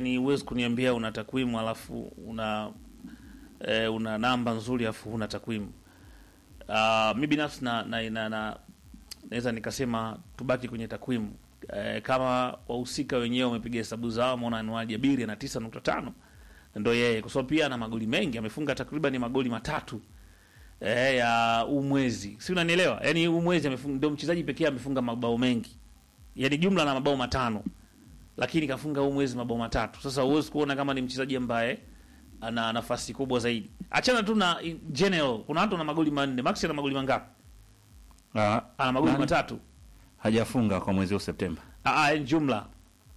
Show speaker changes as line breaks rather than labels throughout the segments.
ni huwezi kuniambia una takwimu alafu una e, una namba nzuri alafu huna takwimu. Uh, mi binafsi na, na, na, na naweza nikasema tubaki kwenye takwimu e, kama wahusika wenyewe wamepiga hesabu zao, wameona Anwar Jabiri ana tisa nukta tano ndo yeye, kwa sababu pia ana magoli mengi, amefunga takriban magoli matatu e, ya huu mwezi, si unanielewa? Yani huu mwezi amefunga, ndio mchezaji pekee amefunga mabao mengi, yani jumla na mabao matano lakini kafunga huu mwezi mabao matatu. Sasa huwezi kuona kama ni mchezaji ambaye ana nafasi kubwa zaidi. Achana tu na in general, kuna watu ana magoli manne. Max ana magoli mangapi?
Ah,
Ana magoli
nani?
matatu.
hajafunga kwa mwezi wa Septemba.
Ah, ah, jumla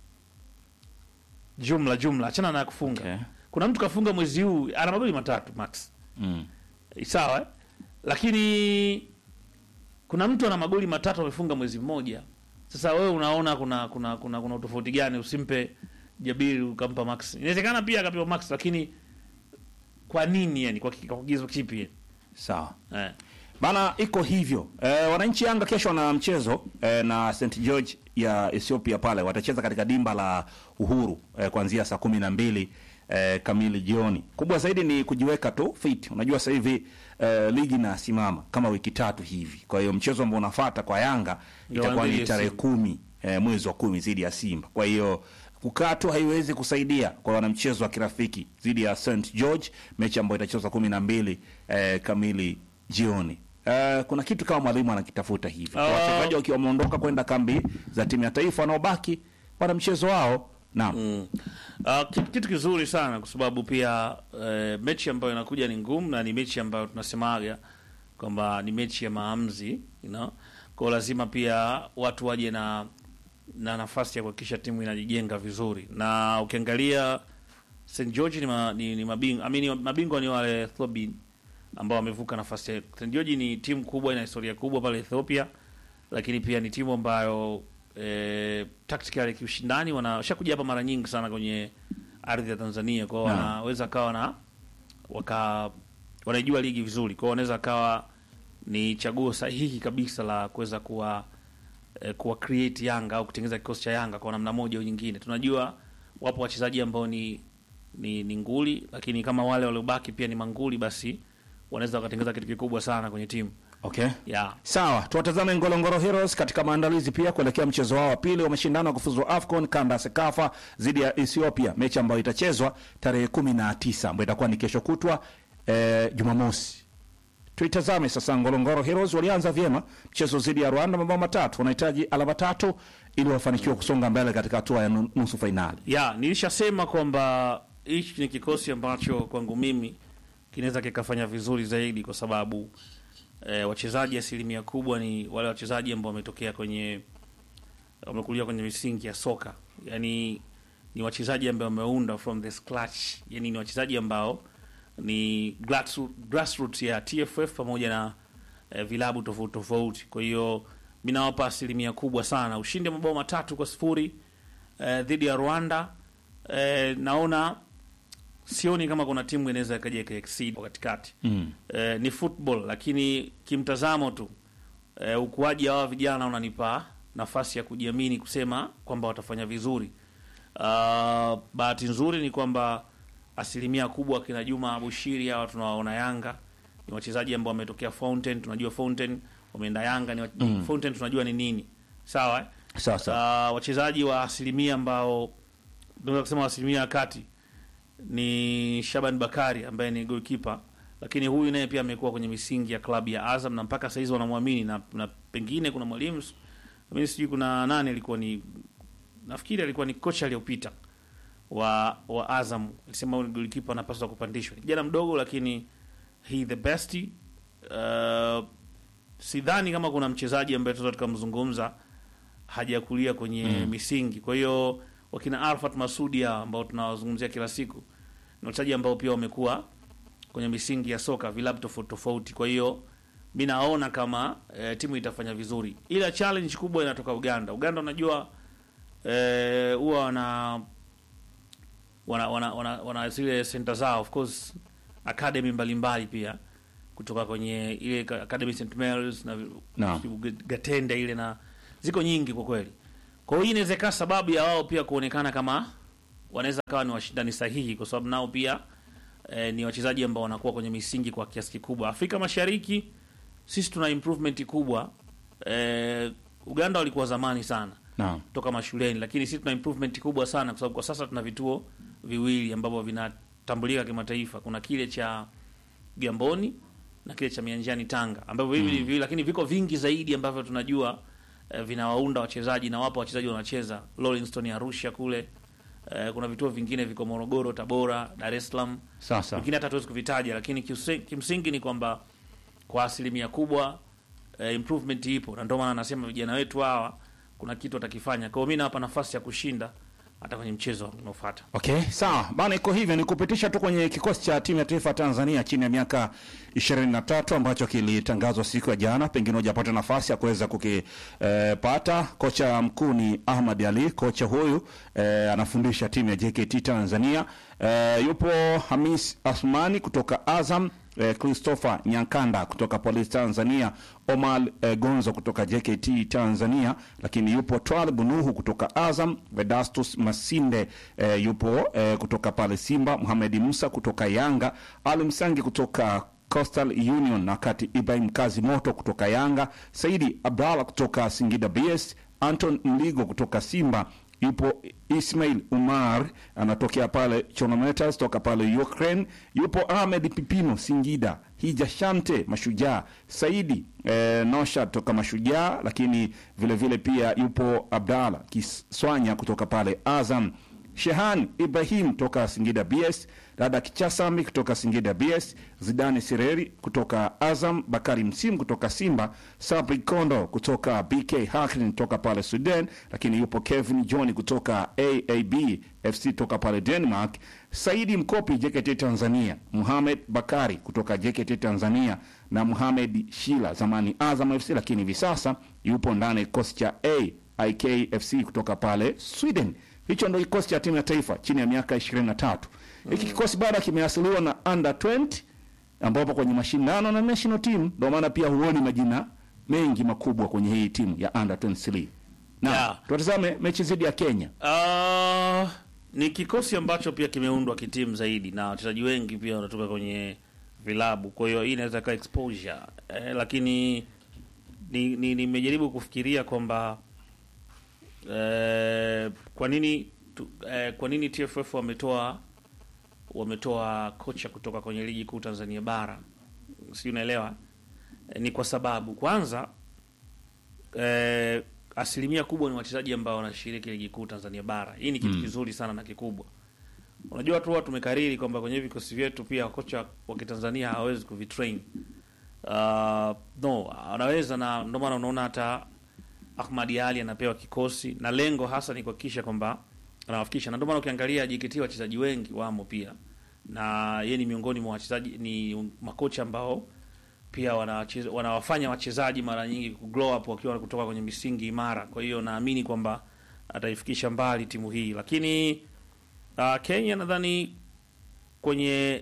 jumla jumla, achana na kufunga.
Okay.
Kuna mtu kafunga mwezi huu ana magoli matatu Max,
Mm.
Eh, sawa eh? Lakini kuna mtu ana magoli matatu amefunga mwezi mmoja. Sasa wewe unaona kuna kuna kuna kuna utofauti gani? Usimpe Jabiri ukampa Max. Inawezekana pia akapewa Max, lakini kwa nini yani? Kwa ki- kwa kigezo kipi?
Sawa.
Eh.
Bana, iko hivyo. E, wananchi Yanga kesho wana mchezo e, na St George ya Ethiopia pale watacheza katika dimba la Uhuru e, kuanzia saa kumi na mbili e, kamili jioni. Kubwa zaidi ni kujiweka tu fit. Unajua sasa hivi e, ligi inasimama kama wiki tatu hivi, kwa hiyo mchezo ambao unafuata kwa Yanga
Ndio
itakuwa
dhidi
ni
ya
tarehe
Simba.
kumi e, mwezi wa kumi dhidi ya Simba. Kwa hiyo kukaa tu haiwezi kusaidia kwa wanamchezo wa kirafiki dhidi ya St George, mechi ambayo itachezwa kumi na mbili e, kamili jioni. Uh, kuna kitu kama mwalimu anakitafuta hivi. Kwa
Ah.
Wachezaji wakiwa wameondoka kwenda kambi za timu ya taifa, wanaobaki wana mchezo wao. Naam.
Mm. Uh, kitu, kitu kizuri sana kwa sababu pia uh, mechi ambayo inakuja ni ngumu na ni mechi ambayo tunasemaga kwamba ni mechi ya maamuzi you know? Kwa lazima pia watu waje na na nafasi ya kuhakikisha timu inajijenga vizuri, na ukiangalia St George ni, ma, ni, ni mabingwa I mean, mabingwa ni wale Ethiopia ambao wamevuka nafasi ya St George. Ni timu kubwa, ina historia kubwa pale Ethiopia, lakini pia ni timu ambayo eh, tactically kiushindani wanashakuja hapa mara nyingi sana kwenye ardhi ya Tanzania, kwao
Naam.
wanaweza kawa na waka wanaijua ligi vizuri, kwao wanaweza kawa ni chaguo sahihi kabisa la kuweza kuwa eh, kuwa create Yanga au kutengeneza kikosi cha Yanga kwa namna moja au nyingine. Tunajua wapo wachezaji ambao ni ni, ni nguli, lakini kama wale waliobaki pia ni manguli, basi wanaweza wakatengeneza kitu kikubwa sana kwenye timu
Okay.
yeah.
Sawa, tuwatazame Ngorongoro Heroes katika maandalizi pia kuelekea mchezo wao wa pili wa mashindano ya kufuzu AFCON kanda ya Sekafa dhidi ya Ethiopia, mechi ambayo itachezwa tarehe kumi na tisa ambayo itakuwa ni kesho kutwa eh, Jumamosi. Tuitazame sasa. Ngorongoro Heroes walianza vyema mchezo dhidi ya Rwanda mabao matatu, wanahitaji alama tatu ili wafanikiwe kusonga mbele katika hatua ya nu- nusu fainali.
ya nilishasema kwamba hichi ni kikosi ambacho kwangu mimi kinaweza kikafanya vizuri zaidi kwa sababu eh, wachezaji asilimia kubwa ni wale wachezaji ambao wametokea kwenye wamekulia kwenye misingi ya soka, yani ni wachezaji ambao wameunda from the scratch, yani ni wachezaji ambao ni grassroot- grassroots ya TFF pamoja na eh, vilabu tofauti tofauti. Kwa hiyo mi nawapa asilimia kubwa sana ushindi wa mabao matatu kwa sifuri eh, dhidi ya Rwanda. Eh, naona sioni kama kuna timu inaweza ikaja ikaexceed kwa katikati
Mm.
eh, ni football, lakini kimtazamo tu eh, ukuaji wa hawa vijana unanipa nafasi ya kujiamini kusema kwamba watafanya vizuri. Uh, bahati nzuri ni kwamba asilimia kubwa kina Juma Abushiri hawa tunawaona Yanga ni wachezaji ambao wametokea Fountain, tunajua Fountain wameenda Yanga ni wa-
Mm.
Fountain tunajua ni nini, sawa eh?
Sawa sawa.
Uh, wachezaji wa asilimia ambao tunaweza kusema wa asilimia ya kati ni Shaban Bakari ambaye ni goalkeeper, lakini huyu naye pia amekuwa kwenye misingi ya klabu ya Azam na mpaka saizi wanamwamini na, na pengine kuna mwalimu mimi sijui kuna nani alikuwa ni nafikiri alikuwa ni kocha aliyopita wa wa Azam alisema huyu goalkeeper anapaswa kupandishwa. Ni kijana mdogo lakini he the best. Uh, sidhani kama kuna mchezaji ambaye tunaweza tukamzungumza hajakulia kwenye
Mm.
misingi. Kwa hiyo wakina Arfat Masudi hao ambao tunawazungumzia kila siku ni wachezaji ambao pia wamekuwa kwenye misingi ya soka vilabu tofauti tofauti. Kwa hiyo mi naona kama e, timu itafanya vizuri, ila challenge kubwa inatoka Uganda. Uganda unajua eh, huwa wana wana wana, wana, wana zile center zao of course academy mbalimbali pia kutoka kwenye ile ka- academy St Mary's na
Naam.
Gatende ile na ziko nyingi kwa kweli. Kwa hiyo hii inaweza ikawa sababu ya wao pia kuonekana kama wanaweza kawa ni washindani sahihi, kwa sababu nao pia eh, ni wachezaji ambao wanakuwa kwenye misingi kwa kiasi kikubwa. Afrika Mashariki sisi tuna improvement kubwa. Eh, Uganda walikuwa zamani sana
Naam.
toka mashuleni, lakini sisi tuna improvement kubwa sana, kwa sababu kwa sasa tuna vituo viwili ambavyo vinatambulika kimataifa. Kuna kile cha Gamboni na kile cha Mianjani Tanga, ambavyo hivi mm. viwili, lakini viko vingi zaidi ambavyo tunajua eh, vinawaunda wachezaji na wapo wachezaji wanacheza Rolling Arusha kule. Eh, kuna vituo vingine viko Morogoro, Tabora, Dar es Salaam
Sasa
vingine hata hatuwezi kuvitaja, lakini kiusi- kimsingi ni kwamba kwa asilimia kubwa eh, improvement ipo, na ndio maana nasema vijana wetu hawa kuna kitu watakifanya. Kwa hiyo mimi nawapa nafasi ya kushinda hata kwenye mchezo unaofuata.
Okay, sawa bana, iko hivyo. Ni kupitisha tu kwenye kikosi cha timu ya taifa ya Tanzania chini ya miaka 23 ambacho kilitangazwa siku ya jana. Pengine hujapata nafasi ya kuweza kukipata. kocha mkuu ni Ahmad Ali. Kocha huyu eh, anafundisha timu ya JKT Tanzania. Eh, yupo Hamis Asmani kutoka Azam eh, Christopher Nyankanda kutoka Police Tanzania, Omar eh, Gonzo kutoka JKT Tanzania, lakini yupo Twalib Nuhu kutoka Azam, Vedastus Masinde eh, yupo eh, kutoka pale Simba, Mohamed Musa kutoka Yanga, Ali Msangi kutoka Coastal Union na kati Ibrahim Kazi Moto kutoka Yanga, Saidi Abdallah kutoka Singida BS, Anton Mligo kutoka Simba, yupo Ismail Umar anatokea pale Chonometas toka pale Ukraine, yupo Ahmed Pipino Singida, Hija Shante Mashujaa, Saidi eh, Nosha toka Mashujaa, lakini vile vile pia yupo Abdallah Kiswanya kutoka pale Azam, Shehan Ibrahim toka Singida BS, Dada Kichasami kutoka Singida BS, Zidane Sireri kutoka Azam, Bakari Msimu kutoka Simba, Sabri Kondo kutoka BK Haklin toka pale Sudan, lakini yupo Kevin John kutoka AAB FC toka pale Denmark, Saidi Mkopi JKT Tanzania, Muhamed Bakari kutoka JKT Tanzania na Muhamed Shila zamani Azam FC, lakini hivi sasa yupo ndani ya kikosi cha AIK FC kutoka pale Sweden. Hicho ndio kikosi cha timu ya taifa chini ya miaka 23. Hiki kikosi bado kimeasiliwa na under 20 ambapo kwenye mashindano na national team, ndio maana pia huoni majina mengi makubwa kwenye hii timu ya under 23. Na
Yeah.
tutazame mechi dhidi ya Kenya.
Uh, ni kikosi ambacho pia kimeundwa kitimu zaidi na wachezaji wengi pia wanatoka kwenye vilabu, kwa hiyo hii inaweza kaa exposure eh, lakini ni- ni- nimejaribu kufikiria kwamba eh, kwa nini tu, eh, kwa nini TFF wametoa wametoa kocha kutoka kwenye ligi kuu Tanzania bara, si unaelewa? Eh, ni kwa sababu kwanza eh, asilimia kubwa ni wachezaji ambao wanashiriki ligi kuu Tanzania bara. Hii ni kitu kizuri sana na kikubwa. Unajua tu huwa tumekariri kwamba kwenye vikosi vyetu pia kocha wa Kitanzania hawezi kuvitrain. Uh, no, anaweza na ndio maana unaona hata Ahmad Ali anapewa kikosi na lengo hasa ni kuhakikisha kwamba anawafikisha, na ndio maana ukiangalia JKT wachezaji wengi wamo pia, na yeye ni miongoni mwa wachezaji, ni makocha ambao pia wanawacheza- wanawafanya wachezaji mara nyingi ku grow up wakiwa kutoka kwenye misingi imara. Kwa hiyo naamini kwamba ataifikisha mbali timu hii, lakini uh, Kenya nadhani kwenye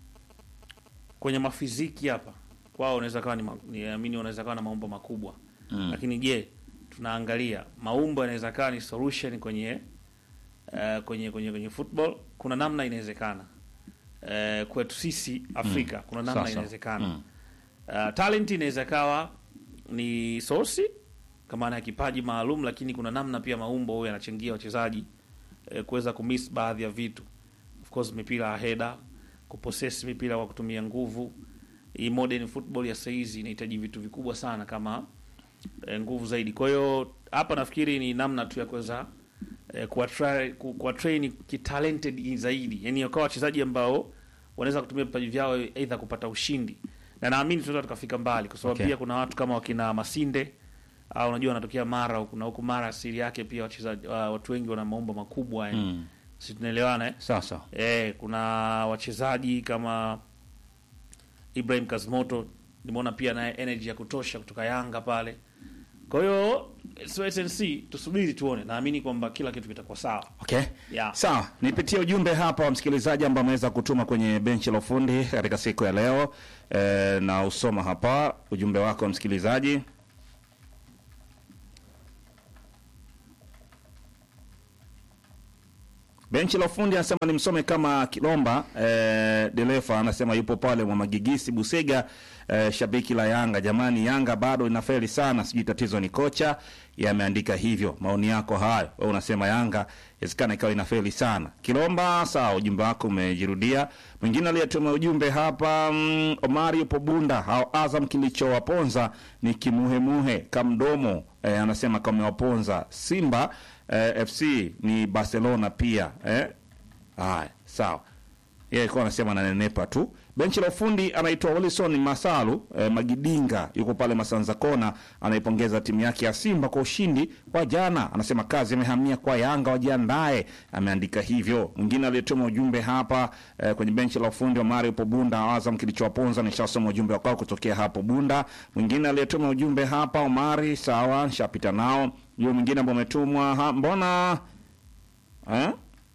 kwenye mafiziki hapa kwao unaweza kawa ni, ma- niamini wanaweza kawa na maumbo makubwa mm. Lakini je, tunaangalia maumbo yanaweza kawa ni solution kwenye uh, kwenye kwenye kwenye football. Kuna namna inawezekana uh, kwetu sisi Afrika kuna namna
Sasa.
inawezekana
Mm.
Uh, talent inaweza kawa ni sosi kama maana ya kipaji maalum, lakini kuna namna pia maumbo huyo yanachangia wachezaji eh, kuweza kumiss baadhi ya vitu. Of course mipira ya header, kupossess mipira kwa kutumia nguvu. Hii modern football ya saizi inahitaji vitu vikubwa sana kama eh, nguvu zaidi. Kwa hiyo hapa nafikiri ni namna tu ya kuweza eh, kuwa try, ku- kuwa train kitalented zaidi, yani wakawa wachezaji ambao wanaweza kutumia vipaji vyao aidha kupata ushindi, na naamini tunaweza tukafika mbali, kwa sababu
Okay.
pia kuna watu kama wakina Masinde au unajua wanatokea Mara huku na huku Mara asili yake pia wachezaji wa- watu wengi wana maumbo makubwa yani.
Mm.
Si tunaelewana eh?
Sasa
Eh, kuna wachezaji kama Ibrahim Kazimoto nimeona pia naye energy ya kutosha kutoka Yanga pale. Kwa hiyo let's wait and see, tusubiri tuone. Naamini kwamba kila kitu kitakuwa sawa.
Okay.
Yeah.
Sawa, nipitie ujumbe hapa wa msikilizaji ambao ameweza kutuma kwenye benchi la ufundi katika siku ya leo e, na usoma hapa ujumbe wako msikilizaji. Benchi la ufundi anasema ni msome kama Kilomba eh, Delefa anasema yupo pale mwa Magigisi Busega eh, shabiki la Yanga. Jamani, Yanga bado inafeli sana, sijui tatizo ni kocha. Yameandika hivyo. Maoni yako hayo, wewe unasema Yanga inawezekana ikawa inafeli sana. Kilomba, sawa, ujumbe wako umejirudia. Mwingine aliyetuma ujumbe hapa mm, Omari yupo Bunda, hao Azam kilichowaponza ni kimuhemuhe kamdomo eh, anasema kamewaponza Simba eh, FC ni Barcelona pia eh? Haya, sawa. Yeye alikuwa anasema ananenepa tu. Benchi la ufundi anaitwa Wilson Masalu eh, Magidinga yuko pale Masanza Kona, anaipongeza timu yake ya Simba kwa ushindi wa jana. Anasema kazi imehamia kwa Yanga, wajiandae. Ameandika hivyo. Mwingine aliyetuma ujumbe hapa eh, kwenye benchi la ufundi wa Mario po Bunda, Azam kilichowaponza. Nishasoma ujumbe wako kutokea hapo Bunda. Mwingine aliyetuma ujumbe hapa Omari, sawa, nishapita nao. Yule mwingine ambao umetumwa ha, mbona eh?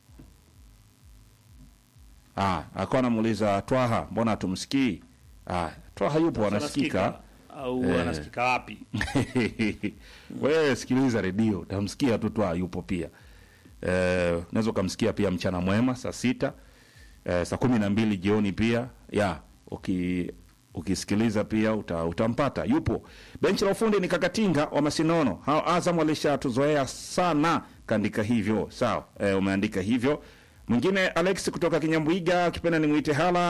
Ah, alikuwa anamuuliza Twaha, mbona hatumsikii? Ah, Twaha yupo anasikika.
au
Eh.
anasikika wapi?
Wewe sikiliza redio, utamsikia tu Twaha yupo pia. Eh, unaweza ukamsikia pia mchana mwema saa sita eh, saa kumi na mbili jioni pia ya uki ukisikiliza pia uta, utampata yupo. Benchi la ufundi ni Kakatinga wa Masinono. Hao Azam walishatuzoea sana, kaandika hivyo. Sawa, eh, umeandika hivyo. Mwingine Alex kutoka Kinyambwiga, akipenda nimwite hala